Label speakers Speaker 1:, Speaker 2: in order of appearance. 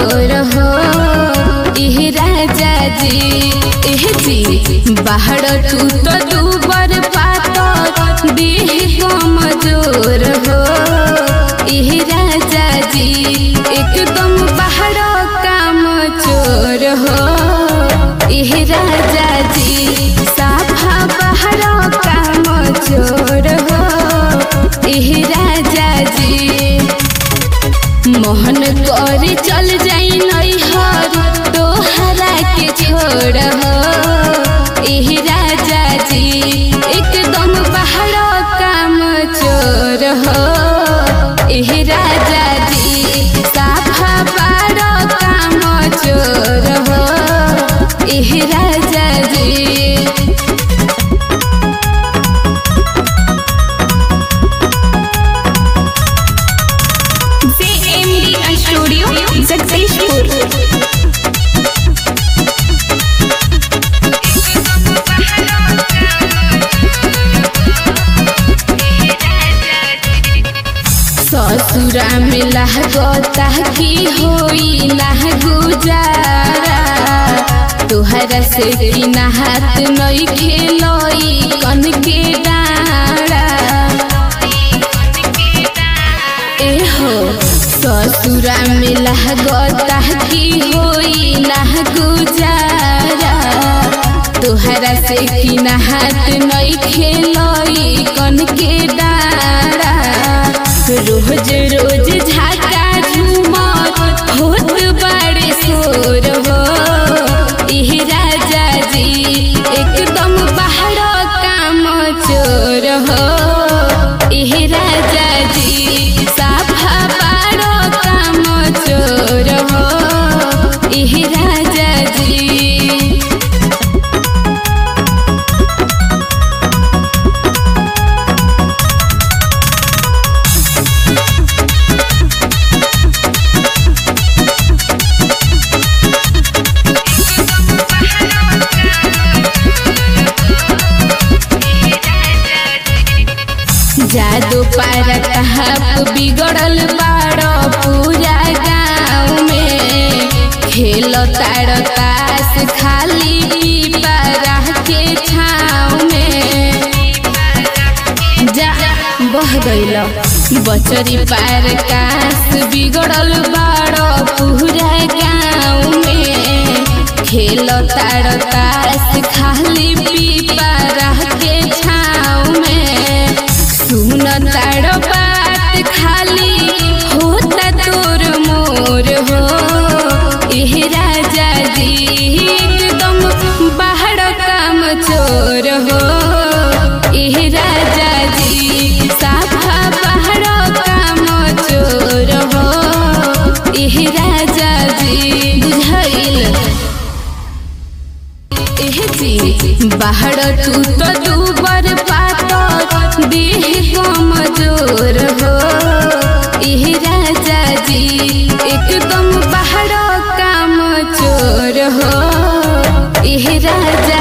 Speaker 1: जोर हो इह राजा जी एह जी बाहर तू तो दूबर पातर देह कमजोर हो इह राजा जी एकदम बाहर काम चोर हो इह राजा जी साफा बाहर काम चोर हो इह राजा जी मोहन कर चल जाई नैहर तोहरा के छोड़ हो एह राजा जी एकदम बाहर काम चोर हो एह राजा जी साफा बार काम चोर हो एह राजा जी
Speaker 2: JMD Studio, Jagdishpur.
Speaker 1: ससुरा में लहगता की होई ना गुजारा तुहरा से की नहात नई खेलोई कन के डारा एहो ससुरा में लहगता की होई ना गुजारा तुहरा से की नहात नई खेलोई कन के डारा रोज रोज झाका झूमर होत बड़े शोर हो इह राजा जी एकदम बाहर काम चोर हो इह राजा जी साफा बार काम चोर हो इह राजा जी जादू पार कहाप बिगड़ल बाड़ो पूरा गाँव में खेल ताड़ तास खाली पीपरा के छाँव में जा बह गइल बचरी पार कास बिगड़ल बाड़ो पूरा गाँव में खेल ताड़ तास खाली पीपरा के छाँव में सुन ताड़ बात खाली होता तोर मोर हो एह राजा जी एकदम बाहर काम चोर हो एह राजा जी साफा बाहर काम चोर हो एह राजा जी बुझाइल एह जी बाहर तू तो दूबर पातर देह कमजोर हो एह राजा जी एकदम बाहर काम चोर हो एह राजा